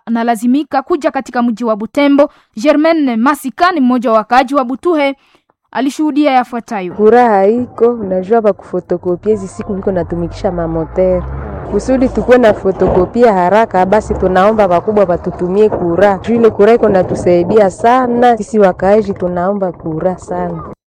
wanalazimika kuja katika mji wa Butembo. Germaine Masika ni mmoja wa wakaaji wa Butuhe, alishuhudia yafuatayo. Furaha iko unajua, bakufotokopia hizi siku viko natumikisha mamotere kusudi tukuwe na fotokopia haraka, basi tunaomba wakubwa watutumie kura juu ile kura iko natusaidia sana sisi wakaaji, tunaomba kura sana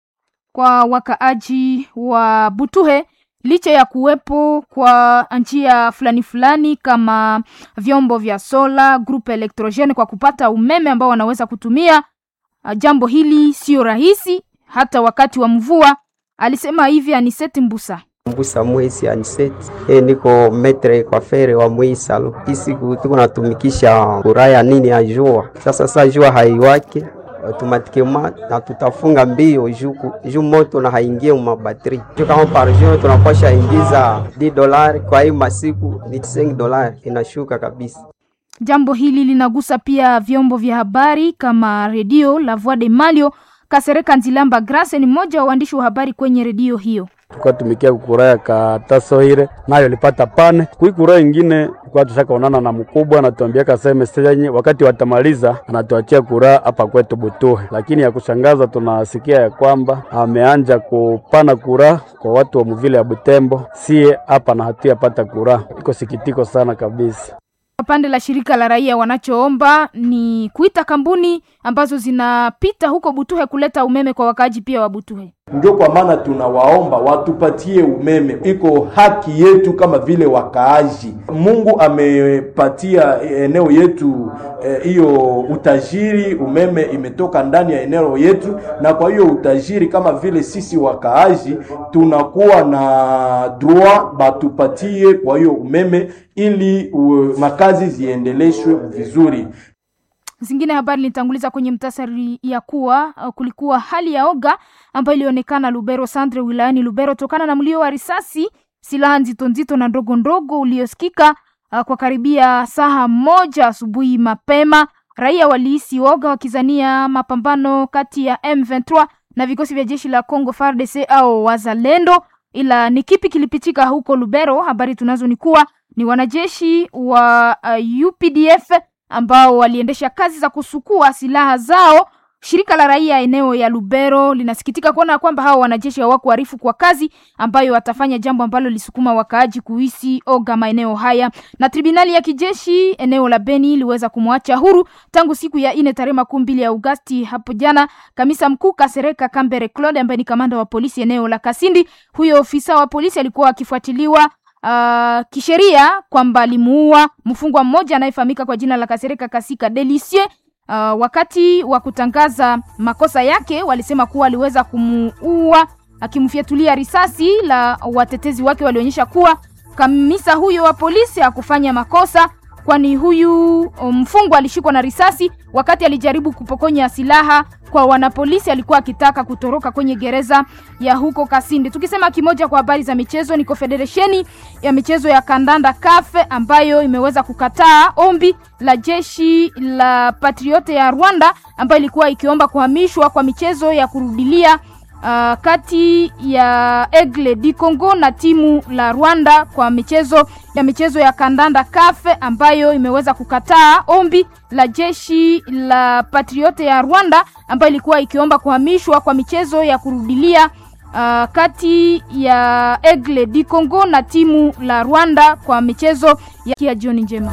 kwa wakaaji wa Butuhe licha ya kuwepo kwa njia fulani fulani kama vyombo vya sola groupe electrogene kwa kupata umeme ambao wanaweza kutumia, jambo hili sio rahisi hata wakati wa mvua. Alisema hivi Aniseti Mbusa. Mbusa mwezi Aniseti, e, niko metre kwa fere wa mwisalo isiku tuko natumikisha kuraya nini ya jua sasa. Sasa jua haiwake automatikema na tutafunga mbio juu moto na haingie mu batterie juu kama par jour tunapasha ingiza 10 dolari, kwa hiyo masiku ni 5 dolari inashuka kabisa. Jambo hili linagusa pia vyombo vya habari kama redio La Voix de Malio. Kasereka Nzilamba Grace ni mmoja wa waandishi wa habari kwenye redio hiyo. tukatumikia kukuraya katasoire nayo lipata pane kuikura ingine kwa tushakaonana na mkubwa anatuambia kaseme senyi wakati watamaliza anatuachia kura hapa kwetu Butuhe, lakini ya kushangaza tunasikia ya kwamba ameanja kupana kura kwa watu wa mvile ya Butembo, sie hapa na hatuyapata kura. Iko sikitiko sana kabisa. Pande la shirika la raia wanachoomba ni kuita kampuni ambazo zinapita huko Butuhe kuleta umeme kwa wakaaji pia wa Butuhe. Ndio kwa maana tunawaomba watupatie umeme, iko haki yetu kama vile wakaaji. Mungu amepatia eneo yetu hiyo eh, utajiri. Umeme imetoka ndani ya eneo yetu, na kwa hiyo utajiri kama vile sisi wakaaji tunakuwa na droit batupatie kwa hiyo umeme ili uh, makazi ziendeleshwe vizuri. Zingine habari nilitanguliza kwenye mtasari ya kuwa uh, kulikuwa hali ya oga ambayo ilionekana Lubero Centre wilayani Lubero tokana na mlio wa risasi, silaha nzito nzito na ndogo ndogo uliosikika uh, kwa karibia saa moja asubuhi mapema. Raia walihisi oga wakizania mapambano kati ya M23 na vikosi vya jeshi la Congo FARDC au wazalendo, ila ni kipi kilipitika huko Lubero? Habari tunazo ni kuwa ni wanajeshi wa uh, UPDF ambao waliendesha kazi za kusukua silaha zao. Shirika la raia eneo ya Lubero linasikitika kuona kwamba hao wanajeshi hawakuarifu kwa kazi ambayo watafanya, jambo ambalo lisukuma wakaaji kuhisi oga maeneo haya. Na tribunali ya kijeshi eneo la Beni iliweza kumwacha huru tangu siku ya ine tarehe makumi mbili ya Agosti hapo jana kamisa mkuu Kasereka Kambere Claude ambaye ni kamanda wa polisi eneo la Kasindi. Huyo ofisa wa polisi alikuwa akifuatiliwa Uh, kisheria kwamba alimuua mfungwa mmoja anayefahamika kwa jina la Kasereka Kasika Delicie. Uh, wakati wa kutangaza makosa yake walisema kuwa aliweza kumuua akimfyatulia risasi, la watetezi wake walionyesha kuwa kamisa huyo wa polisi hakufanya makosa, kwani huyu mfungwa alishikwa na risasi wakati alijaribu kupokonya silaha kwa wanapolisi. Alikuwa akitaka kutoroka kwenye gereza ya huko Kasindi. Tukisema kimoja kwa habari za michezo, ni Confederation ya michezo ya kandanda kafe ambayo imeweza kukataa ombi la jeshi la Patriote ya Rwanda ambayo ilikuwa ikiomba kuhamishwa kwa michezo ya kurudilia Uh, kati ya Aigle du Congo na timu la Rwanda kwa michezo ya michezo ya kandanda kafe ambayo imeweza kukataa ombi la jeshi la Patriote ya Rwanda ambayo ilikuwa ikiomba kuhamishwa kwa michezo ya kurudilia uh, kati ya Aigle du Congo na timu la Rwanda kwa michezo ya jioni njema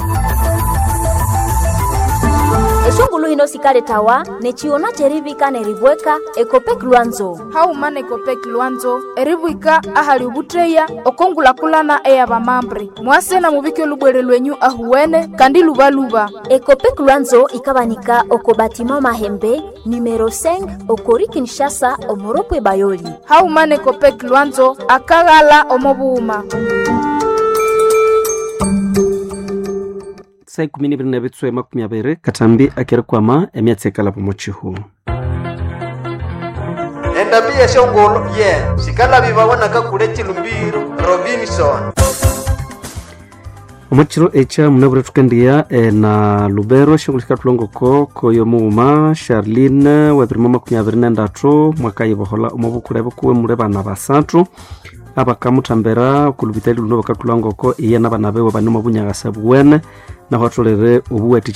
eshungulu hino sikale tawa nechiona cherivika neribweka ekopek lwanzo haumana ekopek lwanzo eribwika ahali ubutreya okongulakulana eya bamambre mwasena mubike lubwere lwenyu ahuwene kandi lubaluba ekopek lwanzo ikabanika oko batima mahembe numero 5 okori kinshasa omoropwe bayoli haumana ekopek lwanzo akaghala omobuuma saa ikumi nibiri na bitswe makumi abiri katambi akerikwama emyatsi ekala pomochihu endabia shongolo ye sikalabi babonaka kule chilumbiro robinson omwachiro echa munabura thukendiya e, na lubero shongolo sikatulongoko koyo muuma charline webirimo makumi abiri nendatu mwaka yibohola omobukula ebukuwe mule bana basathu abakamuthambira okulubitali luno bakatulongoko iye nabana bewe bane omubunyagasa buwene naho atholere obuwati